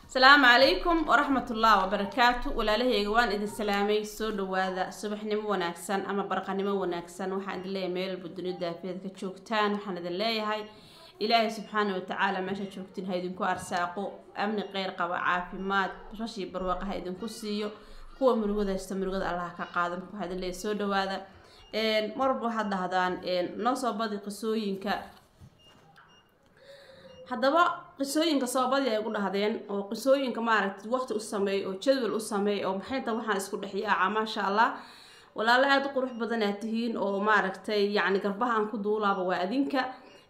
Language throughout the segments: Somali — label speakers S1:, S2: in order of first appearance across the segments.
S1: asalaamu calaykum waraxmatullahi wabarakaatu walaalahayga waan idin salaamay soo dhawaada subaxnimo wanaagsan ama barqanimo wanaagsan waxaan idin leeyahay meel walba dunida daafeed ka joogtaan waxaan idin leeyahay ilaahay subxaana watacaala meesha joogtiin ha idinku arsaaqo amni kheyr qaba caafimaad rashii barwaaqa ha idinku siiyo kuwa murugada haysta murugada allah ka qaado marka waxaa idin leeyahay soo dhawaada marwalba waxaad dhahdaan noo soo badi qisooyinka haddaba qisooyinka sababadii ay gu dhahdeen oo qisooyinka maaragtay waqti u sameey oo jadwal u sameey oo maxayta waxaan isku dhexyaaca maasha allah walaalo aada u qurux badan aad tihiin oo maaragtay yacni garbaha aan ku duulaaba waa adinka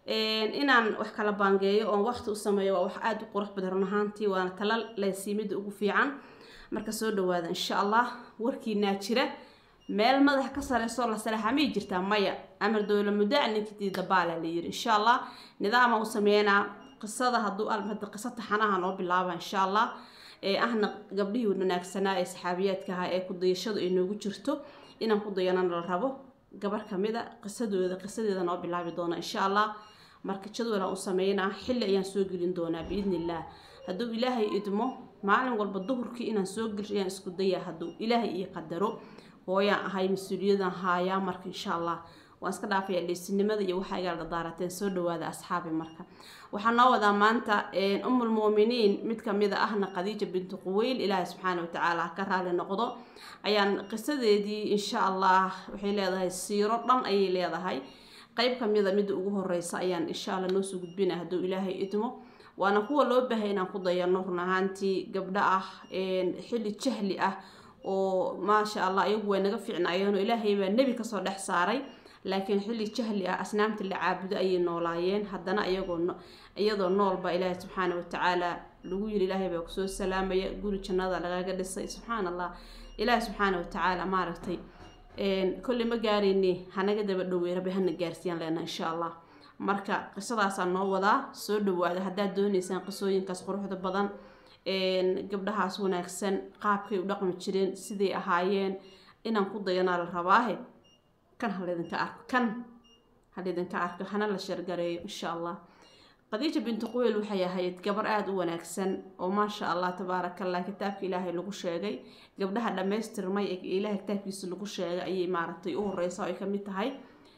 S1: inaan wax kala baangeeyo oon waqti u sameeyo waa wax aada u qurux badan run ahaantii waana tala leesiimida ugu fiican marka soo dhawaada insha allah warkiinaa jira meel madaxa ka sareyso la saleexa miyay jirtaa maya amar dowla muddaca ninkii dabaala la yiri insha allah nidaama u sameynaa qisada hadduu almada qisa taxanaha noo bilaaba insha allah ee ahna gabdhihii wanaagsanaa ee saxaabiyaadka ahaa ee kudayashadu ay noogu jirto inaan ku dayanana la rabo gabar kamida qisadooda qisadeeda noo bilaabi doona insha allah marka jadwalaan u sameynaa xilli ayaan soo gelin doonaa biidni illah hadduu ilaahay idmo maalin walba duhurkii inaan soo gelish ayaan isku dayaa hadduu ilaahay ii qadaro hooyaan ahay mas-uuliyadan haayaa marka insha allah waan iska dhaafaya dheysinimada iyo waxaa igaala dadaarateen soo dhawaada asxaabi marka waxaa noo wadaa maanta umul muuminiin mid kamida ahna khadiija bintu quweyl ilaahay subxaana watacaala ka raali noqdo ayaan qisadeedii insha allah waxay leedahay siiro dhan ayay leedahay qeyb kamida midda ugu horeysa ayaan insha allah noosoo gudbina hadduu ilaahay idmo waana kuwa loo baahay inaan ku dayano run ahaantii gabdho ah xilli jahli ah oo maasha allah iyagu way naga fiicnaayeenoo ilaahay baa nebi kasoo dhex saaray laakiin xilli jahli ah asnaamta la caabudo ayay noolaayeen haddana iyagoo iyadoo noolba ilaahay subxaana watacaala lagu yiri ilaahay baa kusoo salaamaya guri jannada lagaga dhisay subxaan allah ilaahay subxaana watacaala maaragtay kolley ma gaarayni hanaga daba dhowey rabbi hana gaarsiiyaan leena insha allah marka qisadaasaa noo wadaa soo dhawaada haddaad dooneysaan qisooyinkaas quruxda badan gabdhahaas wanaagsan qaabkay u dhaqmi jireen siday ahaayeen inaan ku dayanaa la rabaahe kan halaydinka arko kan halaydinka arko hana la shargareeyo insha allah khadiija bintu quweyl waxay ahayd gabar aada u wanaagsan oo maasha allah tabaarakallah kitaabka ilaahay lagu sheegay gabdhaha dhammaystirmay ee ilaahay kitaabkiisa lagu sheegay ayay maaragtay u horeysa oo ay kamid tahay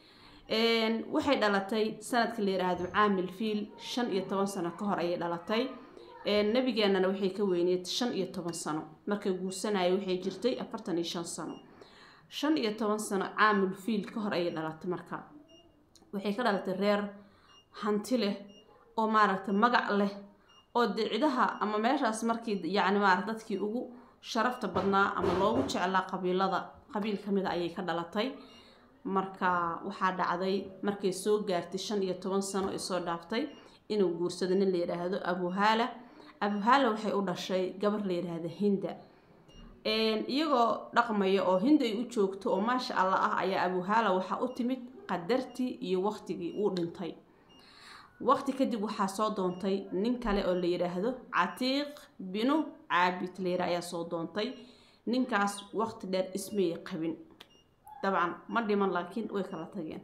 S1: waxay dhalatay sanadka la yiraahdo caamil fiil shan iyo toban sano ka hor ayay dhalatay nabigeenana waxay ka weyneed shan iyo toban sano markay guursanaya waxay jirtay afartan iyo shan sano shan iyo toban sano caamul fiil ka hor ayay dhalatay marka waxay ka dhalatay reer hanti leh oo maaragtay magac leh oo dicidaha ama meeshaas markii yacni maarata dadkii ugu sharafta badnaa ama loogu jeclaa qabiilada qabiil kamida ayay ka dhalatay marka waxaa dhacday markay soo gaartay shan iyo toban sano ay soo dhaaftay inuu guursado nin la yidhaahdo abuhaala abuhaala waxay u dhashay gabar la yidhaahdo hinda iyagoo dhaqmaya oo hinda ay u joogto oo maasha allah ah ayaa abuhaala waxaa u timid qadartii iyo waqtigii uu dhintay waqti kadib waxaa soo doontay nin kale oo la yidhaahdo catiiq binu caabid layra ayaa soo doontay ninkaas waqti dheer ismayay qabin dabcan ma dhiman laakiin way kala tageen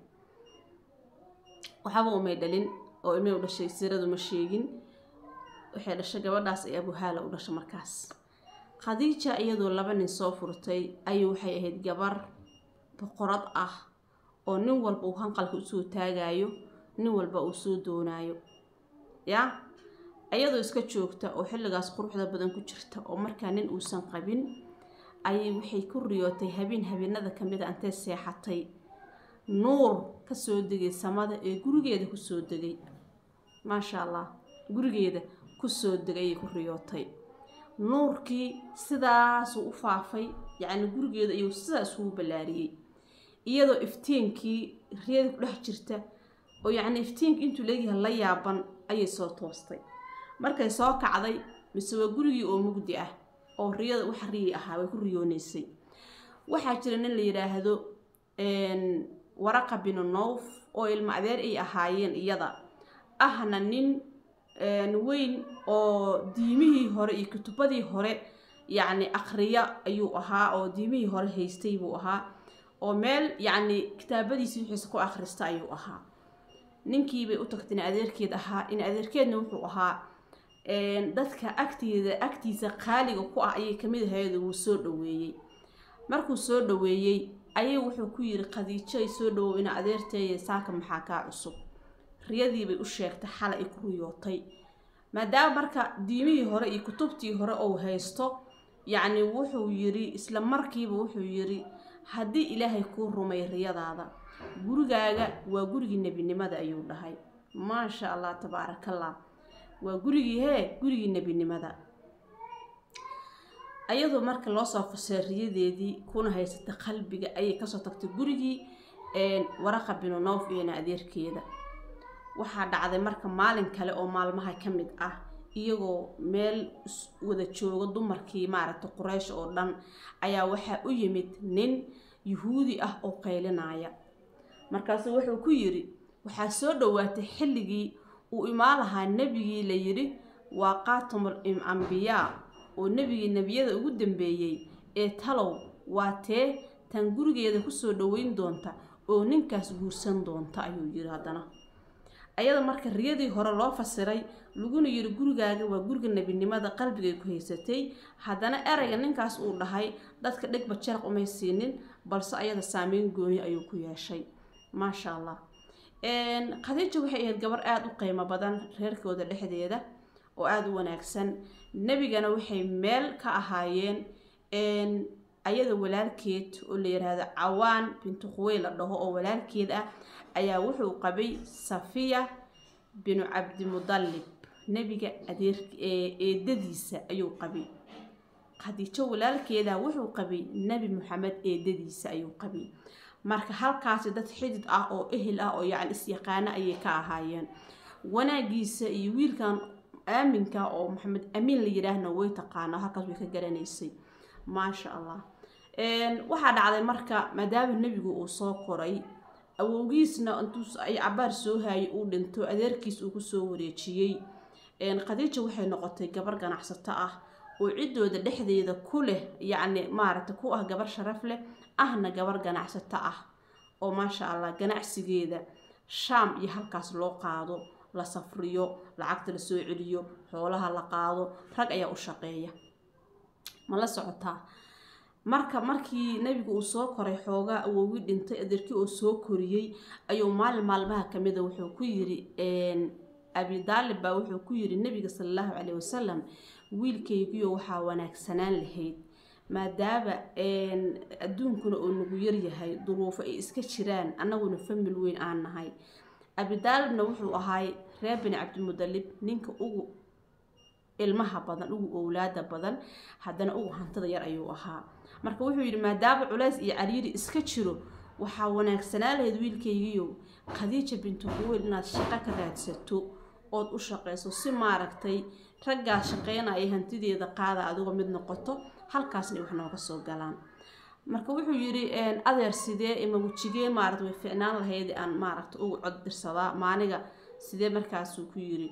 S1: waxba umay dhalin oo ilmay u dhashay siradu ma sheegin waxay dhashay gabadhaas ay abuhaala u dhashay markaas khadiija iyadoo laba nin soo furtay ayuu waxay ahayd gabar boqorad ah oo nin walba uu hanqalka usoo taagayo nin walba uu soo doonaayo yaa iyadoo iska joogta oo xilligaas quruxda badan ku jirta oo markaa nin uusan qabin ayay waxay ku riyootay habeen habeenada kamid a intay seexatay nuur kasoo degay samada ee gurigeeda kusoo degay maasha allah gurigeeda kusoo degay ayay ku riyootay nuurkii sidaasuu u faafay yacni gurigeeda ayuu sidaas ugu ballaariyey iyadoo iftiinkii riyada ku dhex jirta oo yacni iftiinka intuu leegyahay la yaaban ayay soo toostay markay soo kacday mise waa gurigii oo mugdi ah oo riyada waxa riyi ahaa way ku riyooneysay waxaa jira nin la yidhaahdo waraqa binu nowf oo ilmo adeer ay ahaayeen iyada ahna nin weyn oo diimihii hore iyo kutubadii hore yacni aqriya ayuu ahaa oo diimihii hore haystay buu ahaa oo meel yacni kitaabadiisii wixiisa ku akhrista ayuu ahaa ninkiibay u tagtay in adeerkeed ahaa in adeerkeedna wuxuu ahaa dadka agteeda agtiisa qaaliga ku ah ayay kamid ahayd wuu soo dhaweeyey markuu soo dhaweeyey ayay wuxuu ku yiri khadiijo ay soo dhawow ina adeerteeye saaka maxaa kaa cusub riyadiibay u sheegtay xalay ay ku riyootay maadaama marka diimihii hore iyo kutubtii hore ou haysto yacni wuxuu yiri isla markiiba wuxuu yiri haddii ilaahay kuu rumay riyadaada gurigaaga waa gurigii nebinimada ayuu dhahay maasha allah tabaarakallah waa gurigii hee gurigii nebinimada ayadoo marka loo soo fasay riyadeedii kuna haysata qalbiga ayay kasoo tagtay gurigii waraqa binu noof iyona adeerkeeda waxaa dhacday marka maalin kale oo maalmaha ka mid ah iyagoo meel wada jooga dumarkii maaragtay quraysh oo dhan ayaa waxaa u yimid nin yuhuudi ah oo qaylinaya markaasu wuxuu ku yiri waxaa soo dhawaatay xilligii uu imaan lahaa nebigii la yidhi waa qaatumul ambiyaa oo nebigii nebiyada ugu dambeeyey ee talow waa tee tan gurigeeda kusoo dhaweyn doonta oo ninkaas guursan doonta ayuu yiri haddana ayada marka riyadii hore loo fasiray laguna yiri gurigaaga waa guriga nebinimada qalbigay ku haysatay haddana erayga ninkaas uu dhahay dadka dhegba jaraq umay siinin balse ayada saameyn gooni ayuu ku yeeshay maasha allah khadiija waxay ahayd gabar aada u qiimo badan reerkooda dhexdeeda oo aada u wanaagsan nebigana waxay meel ka ahaayeen ayada walaalkeed oo la yiraahdo cawaan bintu khuwey la dhaho oo walaalkeed ah ayaa wuxuu qabay safiya binu cabdimudallib nebiga adeer eedadiisa ayuu qabay khadiijo walaalkeeda wuxuu qabay nebi maxamed eedadiisa ayuu qabay marka halkaasi dad xidid ah oo ehel ah oo yacni is-yaqaano ayay ka ahaayeen wanaagiisa iyo wiilkan aaminka oo maxamed amiin la yidhaahna way taqaanaa halkaas way ka garanaysay maasha allah waxaa dhacday marka maadaama nebigu uu soo koray awowgiisna intuu ay cabaar soo haayay uu dhinto adeerkiis uu kusoo wareejiyey khadiija waxay noqotay gabar ganacsato ah oo ciddooda dhexdeeda ku leh yacni maaragtay ku ah gabar sharaf leh ahna gabar ganacsato ah oo maasha allah ganacsigeeda shaam iyo halkaas loo qaado la safriyo lacagta la soo celiyo xoolaha la qaado rag ayaa u shaqeeya ma la socotaa marka markii nebigu uu soo koray xoogaa awowgii dhintay adeerkii oo soo koriyey ayuu maalin maalmaha kamida wuxuu ku yiri abi daalib baa wuxuu ku yiri nebiga sala allahu caleyhi wasalam wiilkaygiyo waxaa wanaagsanaan lahayd maadaama adduunkuna uu nagu yaryahay duruufo ay iska jiraan annaguna famil weyn aan nahay abidaalibna wuxuu ahaay reer bini cabdimudalib ninka ugu ilmaha badan ugu owlaada badan haddana ugu hantada yar ayuu ahaa marka wuxuu yidhi maadaama culays iyo cariiri iska jiro waxaa wanaagsanaa lahayd wiilkaygiiyo khadiija bintu quweyl inaad shaqo ka raadsato ood u shaqayso si maaragtay raggaa shaqeynaya hantideeda qaada adigoo mid noqoto halkaasna wax nooga soo galaan marka wuxuu yidhi adeer sidee ima wejigee maarata way ficnaan lahayd aan maaragta ugu cod dirsadaa maaniga sidee markaasuu ku yiri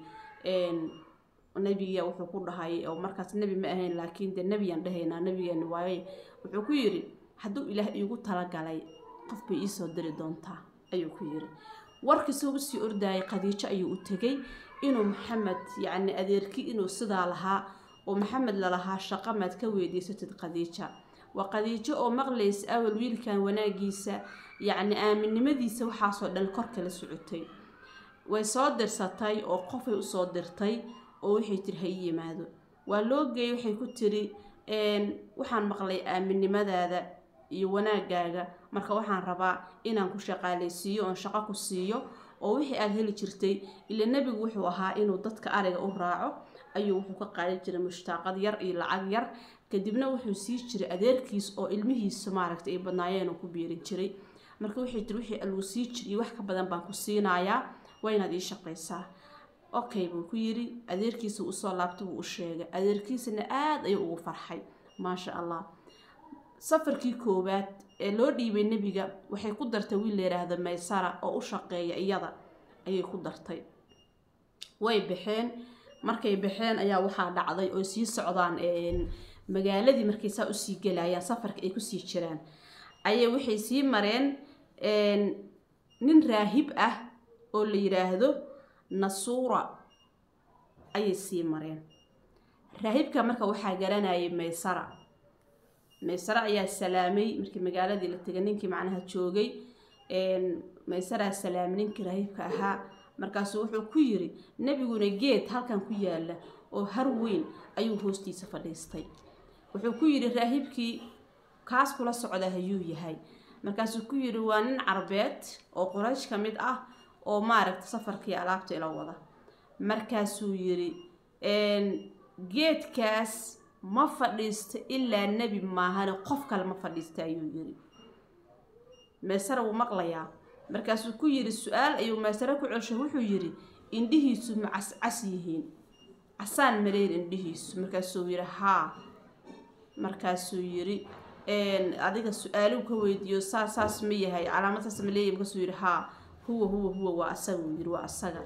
S1: nebiga wuxuu ku dhahay oo markaas nebi ma ahayn laakiin dee nebiyaan dhahaynaa nebigeeni waaye wuxuu ku yidhi hadduu ilaah iigu talagalay qof bay iisoo diri doontaa ayuu ku yiri warkiisuu usii ordaayay khadiijo ayuu u tegay inuu maxamed yacni adeerkii inuu sidaa lahaa oo maxamed lalahaa shaqo maad ka weydiisatid khadiija waa khadiijo oo maqlaysa awal wiilkan wanaagiisa yacni aaminnimadiisa waxaasoo dhan kor kala socotay way soo dirsatay oo qofay usoo dirtay oo waxay tiri ha ii yimaado waa loo geeyay waxay ku tiri waxaan maqlay aaminnimadaada iyo wanaagaaga marka waxaan rabaa inaan ku shaqaalaysiiyo oon shaqo ku siiyo oo wixii aada heli jirtay ila nebigu wuxuu ahaa inuu dadka ariga u raaco ayuu wuxuu ka qaadan jiray mushtaaqad yar iyo lacag yar kadibna wuxuu sii jiray adeerkiis oo ilmihiisa maaragta ay badnaayeen oo ku biirin jiray marka waxay tiri wixii aluu sii jiriyo wax ka badan baan ku siinayaa waa inaad ii shaqaysaa okay buu ku yiri adeerkiisa usoo laabta buu u sheegay adeerkiisana aada ayuu ugu farxay maasha allah safarkii koowaad ee loo dhiibay nebiga waxay ku dartay wiil la yidhaahdo maysara oo u shaqeeya iyada ayay ku dartay way baxeen markay baxeen ayaa waxaa dhacday oo sii socdaan magaaladii markay saa usii gelayaan safarka ay kusii jiraan ayay waxay sii mareen nin raahib ah oo la yidhaahdo nasuura ayay sii mareen raahibka marka waxaa garanayay maysara maysara ayaa salaamay markii magaaladii la tegay ninkii macnaha joogay maysaraa salaamay ninkii raahibka ahaa markaasuu wuxuu ku yiri nebiguna geed halkan ku yaala oo har weyn ayuu hoostiisa fadhiistay wuxuu ku yidhi raahibkii kaas kula socda ayuu yahay markaasuu ku yidhi waa nin carbeed oo qoraysh ka mid ah oo maaragta safarkii alaabta ila wada markaasuu yidhi geedkaas ma fadhiisto ilaa nebi maahane qof kale ma fadhiista ayuu yidhi meesare wuu maqlayaa markaasuu ku yidhi su-aal ayuu meesare ku celsho wuxuu yidhi indhihiisu ma cascas yihiin casaan maleyn indhihiisu markaasuu yidhi haa markaasuu yidhi adiga su-aaluu ka weydiiyo saa saas ma yahay calaamad saas ma leeyahy markaasuu yidhi haa huwa huwa huwa waa asaga uu yidhi waa asaga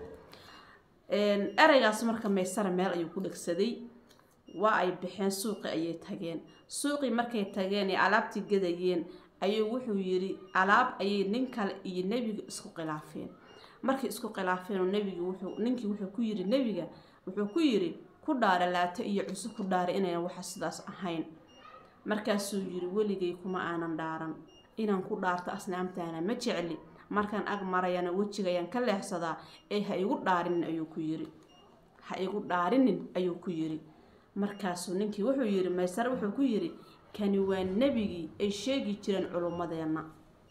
S1: ereygaas marka maysara meel ayuu ku dhegsaday waa ay baxeen suuqi ayay tageen suuqii markay tageen ee alaabtii gadayeen ayuu wuxuu yidhi alaab ayay nin kale iyo nebiga isku khilaafeen markay isku khilaafeen oo nebiga wuxuu ninkii wuxuu ku yidhi nebiga wuxuu ku yidhi ku dhaara laato iyo cusub ku dhaara inaynan waxa sidaas ahayn markaasuu yidhi weligay kuma aanan dhaaran inaan ku dhaarto asnaamtaana ma jecli markaan ag marayana wejigayaan ka leexsadaa ee ha igu dhaarinin ayuu ku yidhi ha igu dhaarinin ayuu ku yidhi markaasuu ninkii wuxuu yidhi maysare wuxuu ku yidhi kani waa nebigii ay sheegi jireen culummadeenna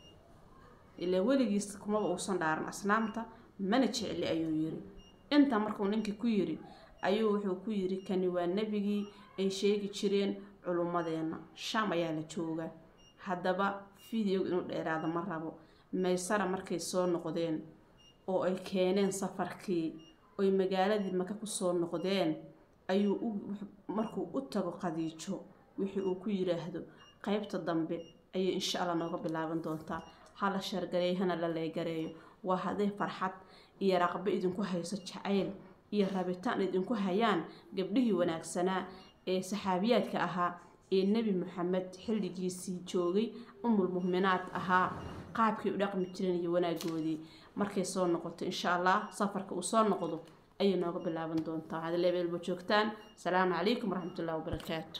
S1: ilaa weligiis kumaba uusan dhaaran asnaamta mana jecli ayuu yidhi intaa markuu ninkii ku yidhi ayuu wuxuu ku yidhi kani waa nebigii ay sheegi jireen culummadeenna shaam ayaa la joogaa haddaba videoga inuu dheeraado ma rabo maysara markay soo noqdeen oo ay keeneen safarkii oy magaaladii maka kusoo noqdeen ayuu markuu u tago khadiijo wixii uu ku yiraahdo qeybta dambe ayay insha allah nooga bilaaban doontaa hala shargareeyo hana la leegareeyo waa hadday farxad iyo raqbo idinku hayso jacayl iyo rabitaan idinku hayaan gabdhihii wanaagsanaa ee saxaabiyaadka ahaa ee nebi moxamed xilligiisii joogay umul muhminaad ahaa qaabkii u dhaqmi jireen iyo wanaagoodii markay soo noqoto insha allah safarka uu soo noqdo ayay nooga bilaaban doontaa hadaleebeelba joogtaan asalaamu calaykum waraxmatullahi wabarakaatu